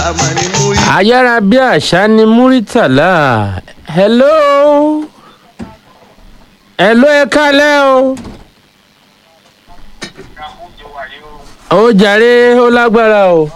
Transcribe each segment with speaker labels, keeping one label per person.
Speaker 1: mà ní múrí.
Speaker 2: ayára bí àṣá ni muritala hello hello ẹ kálẹ́ o ó jàre ó lágbára o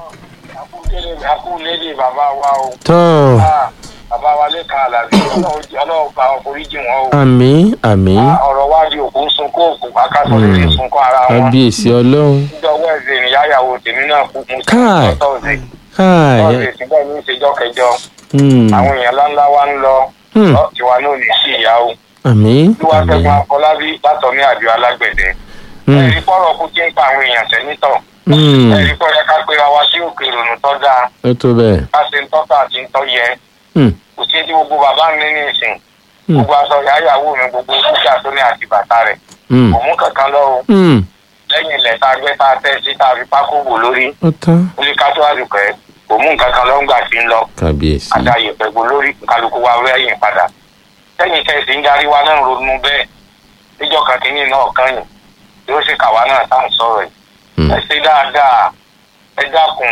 Speaker 3: akúlédè bàbá wa o
Speaker 2: tán
Speaker 3: Ah, bàbá wa lè kan àlàbí ọlọ́run pa ọkùnrin jì wọ́n o
Speaker 2: àmì àmì
Speaker 3: Ah, ọ̀rọ̀ wá di òkú ń sunkún òkú akásọ̀ lè fi sunkún ara wọn
Speaker 2: kábíyèsí ọlọ́run
Speaker 3: níjọwọ́ ẹ̀sẹ̀ ìyáyàwó tèmi náà kú mú sí
Speaker 2: Káì.
Speaker 3: tọ́sẹ̀
Speaker 2: káà
Speaker 3: tọ́sẹ̀ síbẹ̀ ní ìṣèjọ́ kẹjọ
Speaker 2: Hmm,
Speaker 3: àwọn èèyàn ńláńlá wa ń lọ
Speaker 2: Hmm.
Speaker 3: Ọ, tiwa náà ní sí ìyá o
Speaker 2: àmì
Speaker 3: olúwa
Speaker 2: àmì
Speaker 3: fẹ́gun afọlábí látọ̀mí àjọ alágbẹ̀dẹ
Speaker 2: Hmm,
Speaker 3: ẹ̀rí pọ̀rọ̀ kú tí ń pa àwọn èèyàn sẹ́nitọ̀
Speaker 2: hmm,
Speaker 3: ẹ̀rí pọ̀ yẹ ká pera wa sí òkè ìrònú tọ́ dáa
Speaker 2: ó tó bẹ́ẹ̀
Speaker 3: ká ṣe ń tọ́ka àti ń tọ́ yẹ
Speaker 2: Hmm,
Speaker 3: kò sí tí gbogbo bàbá mi ní ìsìn
Speaker 2: Hmm.
Speaker 3: gbogbo aṣọ ìyáyàwó mi gbogbo dúkìá tó ní àti bàtà rẹ̀
Speaker 2: hmm,
Speaker 3: kò mú kankan lọ o
Speaker 2: hmm,
Speaker 3: lẹ́yìn ilẹ̀ tá a gbé tá a tẹ́ sí tá a fi pákó wò lórí
Speaker 2: ó tán
Speaker 3: orí kátó àdùkẹ́ kò mú nǹkan kan lọ́ngbà tí ń lọ
Speaker 2: kábíyèsí
Speaker 3: àdáyé pẹ̀gbọ́ lórí kálukú wa wẹ́yìn padà lẹ́yìn tẹ̀sí ń darí wa náà ronú bẹ́ẹ̀ níjọ́ kan kìíní náà kàn yín yóò ṣe kàwa náà tá à ń sọ̀rọ̀ yìí
Speaker 2: Hmm,
Speaker 3: ẹ ṣe dáadáa ẹ dákun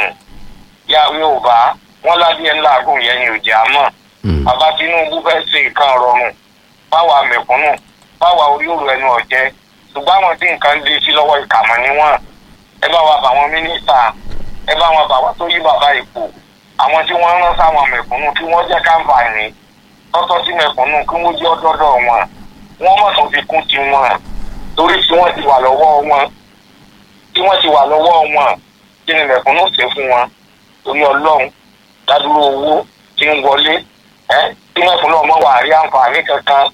Speaker 3: ya Yorùbá wọn ládìẹ ńlá àgùn yẹn ni òjì àmọ́
Speaker 2: hmm,
Speaker 3: bàbá Tinubu fẹ́ ṣe nǹkan rọrùn báwa mẹ̀kúnnù báwa orí òrò ẹnu ọ̀jẹ́ ṣùgbọ́n àwọn tí nǹkan dé sí lọ́wọ́ ìkàmọ́ níwọ̀n ẹ bá wa bà wọn mínísítà ẹ bá wọn bà wọn tó yí bàbá ipò àwọn tí wọ́n rán sáwọn mẹ̀kúnnù kí wọ́n jẹ́ káǹfààní tọ́tọ́ sí mẹ̀kúnnù kí wọ́n jẹ́ ọdọ́dọ̀ wọn wọ́n mọ̀ tó fi kún ti wọn torí tí wọ́n ti wà lọ́wọ́ wọn tí wọ́n ti wà lọ́wọ́ wọn kí ni mẹ̀kúnnù ṣe fún wọn torí ọlọ́run dádúró owó tí ń wọlé ẹ tí mẹ̀kúnnù ọmọ wà rí àǹfààní kankan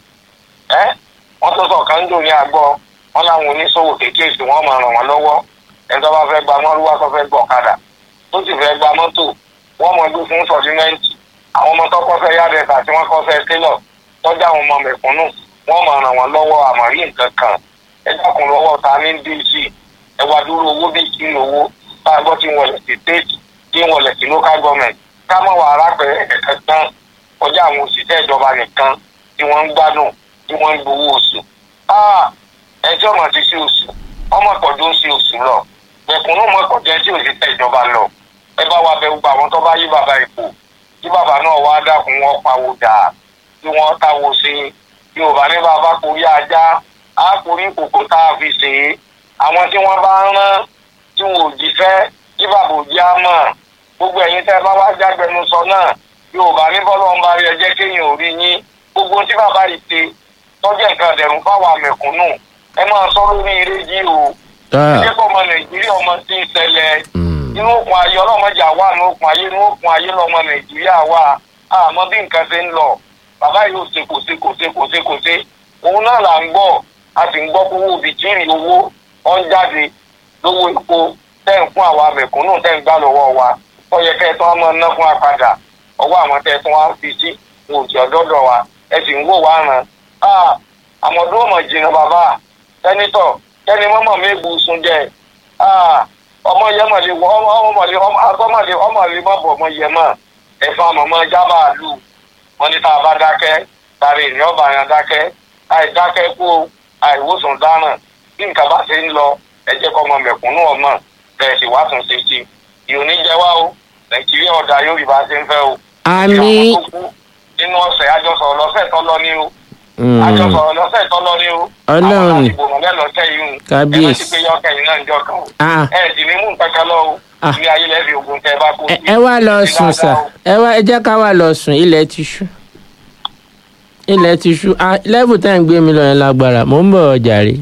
Speaker 3: ẹ wọ́n tó sọ kan ń dùn ní àgbọ̀ wọ́n láwọn oníṣòwò kéékèèké wọ́n máa ràn wọ́n lọ́wọ́ ẹni tó bá fẹ́ gba mọ́rúwá tó fẹ́ gbọ́ ọ̀kadà tó sì fẹ́ gba mọ́tò wọ́n mọ̀ gbé fún sọ̀dímẹ́ǹtì àwọn ọmọ tó kọ́ fẹ́ yáàdẹ̀sà tí wọ́n kọ́ fẹ́ télọ̀ tọ́jú àwọn ọmọ mẹ̀kúnnù wọ́n máa ràn wọ́n lọ́wọ́ àmọ̀rí nǹkan kan ẹ dákun lọ́wọ́ ta ní dc ẹ wá dúró owó bí kí n owó tá a gbọ́ tí ń wọlé sí state tí ń wọlé sí local government ká mọ̀ wà arápẹ̀rẹ̀ ẹ̀kẹ́ tán kọjá àwọn òṣìṣẹ́ ìjọba nìkan tí wọ́n ń gbádùn tí wọ́n ń gbowó oṣù. ẹjọ́ ọmọ ti ṣe oṣù ọmọ ìpọ̀jù ń ṣe oṣù lọ mẹ̀kúnnù mọ̀ ìpọ̀jù ẹ tí òṣìṣẹ́ ìjọba lọ ẹ bá wa bẹ gbogbo àwọn tó bá yí bàbá ipò tí bàbá náà wá dákun wọn pawó dà tí wọ́n táwo sí yorùbá ní bàbá korí ajá á korí kòkó tá a fi ṣe é àwọn tí wọ́n bá ń rán tí wọn ò jíṣẹ́ tí bàbá ò já mọ̀ gbogbo ẹ̀yin tẹ́ ẹ bá wá jágbẹnusọ náà yorùbá ní bọ́lá ń bá rí ẹjẹ́ kéèyàn ò rí yín gbogbo tí bàbá yìí ṣe tọ́jú nǹkan dẹ̀rùn fáwọn àmẹ̀kúnnù ẹ máa sọ lórí rédíò
Speaker 2: ah,
Speaker 3: ẹjẹ́ kọ́ ọmọ nàìjíríà ọmọ tí ń ṣẹlẹ̀
Speaker 2: hmm,
Speaker 3: inú òkun ayé ọlọ́mọdé àwa inú òkun ayé inú òkun ayé lọ́mọ nàìjíríà wà àmọ́ bí nǹkan ṣe ń lọ bàbá yìí ò ṣe kò ṣe kò ṣe kò ṣe kò ṣe òun náà là ń gbọ́ a sì ń gbọ́ pé owó bìtìrì owó ọ̀ ń jáde lówó epo tẹ́ ń fún àwa mẹ̀kúnnù tẹ́ ń gbà lọ́wọ́ wa ó yẹ kẹ́ ẹ tán máa ná fún apàdà ọwọ́ àwọn tẹ́ ẹ tán wá fi sí wọn ò jẹ́ ọ̀dọ́dọ̀ wa ẹ sì ń wò wá ràn án àmọ̀dún ọmọ jìnnà bàbá tẹ́nitọ̀ tẹ́ni mọ́mọ́ mi bù sùn jẹ́ ọmọ yẹn mọ̀ lè wọ ọmọ lè ọmọ lè ọmọ lè má bọ̀ ọmọ yẹn mọ̀ ẹ̀fọn àmọ̀mọ́ jábà lù wọ́n ní tá a bá dákẹ́ tàrí ìní ọba yẹn dákẹ́ àìdákẹ́ kú àìwòsàn dáràn bí nǹkan bá ṣe ń lọ ẹ jẹ́ kọ́ ọmọ mẹ̀kúnnù ọmọ bẹ́ẹ̀ sì wá tún ṣe sí i ìhòòní jẹ́ wá o nàìjíríà ọ̀dà yóò rí bá ṣe ń fẹ́ o.
Speaker 2: àmì
Speaker 3: àwọn tó kú nínú ọ̀sẹ̀ àjọsọ̀rọ̀ lọ́sẹ̀ tó lọ ní o
Speaker 2: hmm,
Speaker 3: àjọsọ̀rọ̀ lọ́sẹ̀ tó lọ ní o.
Speaker 2: Ọlọ́run.
Speaker 3: àwọn àdìbò mọ̀lẹ́ lọ́sẹ̀ yìí o.
Speaker 2: Kábíyèsí.
Speaker 3: ẹ má ti pé yọ kẹyìn náà ń jọ kan o.
Speaker 2: ah,
Speaker 3: ẹ sì ní mú nǹkan kan lọ o.
Speaker 2: Ah.
Speaker 3: ilé ayé lẹ́bi ogun tẹ bá kú
Speaker 2: ẹ
Speaker 3: sí.
Speaker 2: ẹ wá lọ
Speaker 3: Ṣe
Speaker 2: sùn
Speaker 3: dáadáa
Speaker 2: sà
Speaker 3: o.
Speaker 2: ẹ wá ẹ jẹ́ ká wá lọ sùn ilẹ̀ ti ṣú ilẹ̀ ti ṣú ah, level tẹ́ ń gbé mi lọ yẹn lágbára mò ń bọ̀ jàre.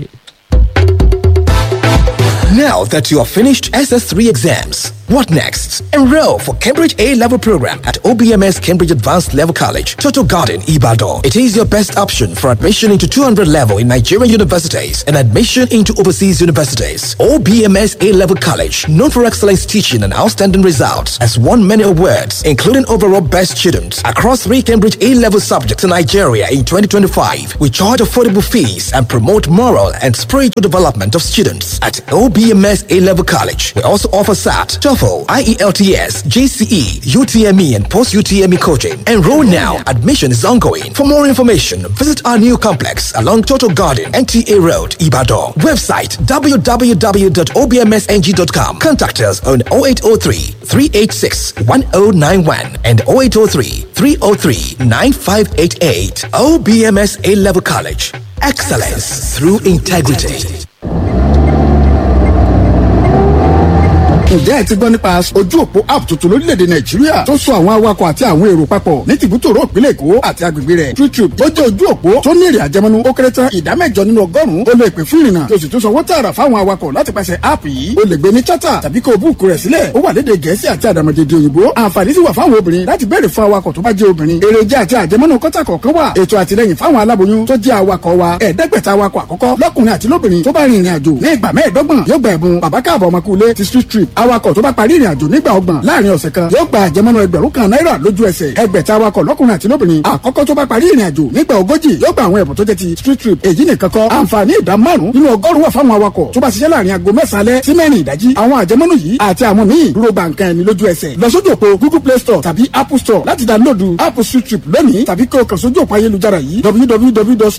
Speaker 4: Now that you have finished SS3 exams, what next? Enroll for Cambridge A level program at OBMS Cambridge Advanced Level College, Total Garden, Ibadan. It is your best option for admission into 200 level in Nigerian universities and admission into overseas universities. OBMS A level college, known for excellence teaching and outstanding results, has won many awards, including overall best student across three Cambridge A level subjects in Nigeria in 2025. We charge affordable fees and promote moral and spiritual development of students at OBMS A level college. We also offer SAT, TOEFL TOEFL, IELTS, GCE, UTME, and post UTME coaching. Enroll now. Admission is ongoing. For more information, visit our new complex along Total Garden, NTA Road, Ibadan. Website www.obmsng.com. Contact us on 0803 386 1091 and 0803 303 9588. OBMS A Level College. Excellence through integrity.
Speaker 1: ǹjẹ́ ẹ ti gbọ́ nípa ojú òpó app tuntun lórílẹ̀‐èdè nàìjíríà tó so àwọn awakọ̀ àti àwọn èrò papọ̀ ní tìbútòrò ìpínlẹ̀ èkó àti agbègbè rẹ̀ TrueTrip ó jẹ́ ojú òpó tó ní èrè àjẹmọ́nú ó kéré tán ìdá mẹ́jọ nínú ọgọ́rùn-ún ó lè pè fún ìrìnnà tó sì tún sanwó tààrà fáwọn awakọ̀ láti pàṣẹ app yìí ó lè gbé ní chata tàbí kó o búùkù rẹ̀ sílẹ̀ ó wà lédè gẹ̀ẹ́sì àti àdàmọ̀dèdè òyìnbó àǹfààní sì wà fáwọn obìnrin láti béèrè fún awakọ̀ tó bá jẹ́ obìnrin èrèjà àti àjẹmọ́nú kọ́tà kọ̀ọ̀kan wà ètò àtìlẹyìn fáwọn aláboyún tó jẹ́ awakọ̀ wa ẹ̀ẹ́dẹ́gbẹ̀ta awakọ̀ àkọ́kọ́ lọ́kùnrin àti lóbìnrin tó bá rin ìrìn àjò ní ìgbà mẹ́ẹ̀ẹ́dọ́gbọ̀n yóò gba ẹ̀bùn bàbá káàbọ̀ ọmọkùnrin ti street trip awakọ̀ tó bá parí ìrìn àjò nígbà ọgbọ̀n láàrin ọ̀sẹ̀ kan yóò gba àjẹmọ́nú ẹgbẹ̀rún kan náírà lójú ẹsẹ̀ ẹgbẹ̀ta awakọ̀ lọ́kùnrin àti lóbìnrin àkọ́kọ́ tó bá parí ìrìn àjò nígbà ogójì yóò gba àwọn ẹ̀bùn tó jẹ́ ti street trip èyí nìkan kọ́ àǹfààní ìdá márùn nínú ọgọ́rùn wà fáwọn awakọ̀ tó bá ṣiṣẹ́ láàrin aago mẹ́sàn-án alẹ́ sí mẹ́rin ìdájí àwọn àjẹmọ́nú yìí àti àwọn míì dúró ba nǹkan ẹni lójú ẹsẹ̀ lọ sójú òpó google play store tàbí apple store láti dáńlódù app street trip lónìí tàbí kí o kàn sójú òpó ayélujára yìí www